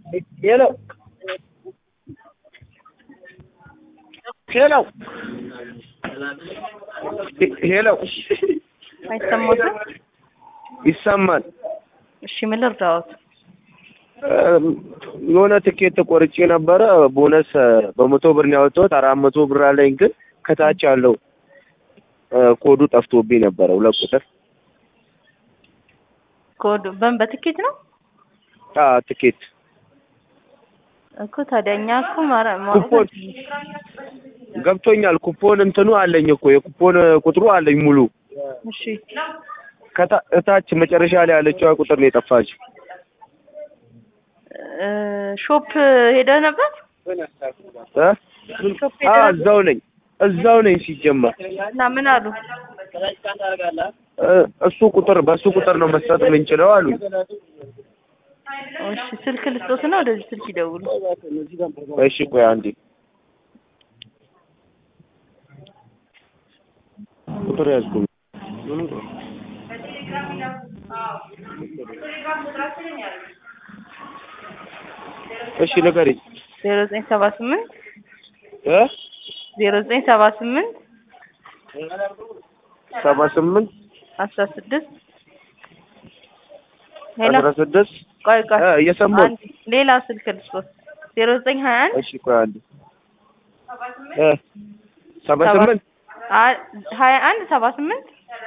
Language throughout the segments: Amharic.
ሄሎ ሄሎ ሄሎ አይሰማትም? ይሰማል። እሺ ምን ልርዳዎት? የሆነ ትኬት ቆርጬ ነበረ። ቦነስ በመቶ ብር ነው ያወጣሁት። አራት መቶ ብር አለኝ፣ ግን ከታች ያለው ኮዱ ጠፍቶብኝ ነበረ። ሁለት ቁጥር ኮድ በምን በትኬት ነው አ ትኬት እኮ ታዲያ እኛ እኮ ማረ- ማውጣት ኩፖን ገብቶኛል። ኩፖን እንትኑ አለኝ እኮ የኩፖን ቁጥሩ አለኝ ሙሉ። እሺ ከታ- እታች መጨረሻ ላይ ያለችዋ ቁጥር ነው የጠፋች። እ ሾፕ ሄደህ ነበር? እ? ሾፕ አ ሄደህ ነበር? እዛው ነኝ እዛው ነኝ ሲጀመር እና ምን አሉ? እ እሱ ቁጥር በእሱ ቁጥር ነው መስጠት የምንችለው አሉኝ። እሺ ስልክ ልስጦትና ወደዚህ ስልክ ይደውሉ። እሺ ቆይ አንዴ ቁጥር ያዝኩኝ። እሺ ንገሪኝ። ዜሮ ዘጠኝ ሰባ ስምንት እ ዜሮ ዘጠኝ ሰባ ስምንት ሰባ ስምንት አስራ ስድስት ሄሎ አስራ ስድስት ቆይ ቆይ እ እየሰማሁ አንድ ሌላ ስልክ ልስጦት ዜሮ ዘጠኝ ሀያ አንድ እሺ ቆይ አንዴ እ ሰባ ስምንት አ- ሀያ አንድ ሰባ ስምንት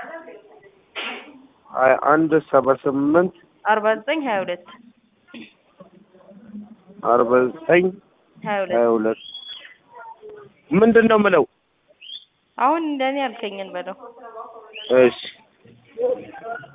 ሀያ አንድ ሰባ ስምንት አርባ ዘጠኝ ሀያ ሁለት አርባ ዘጠኝ ሀያ ሁለት ሀያ ሁለት ምንድን ነው የምለው? አሁን እንደኔ ያልከኝን በለው እሺ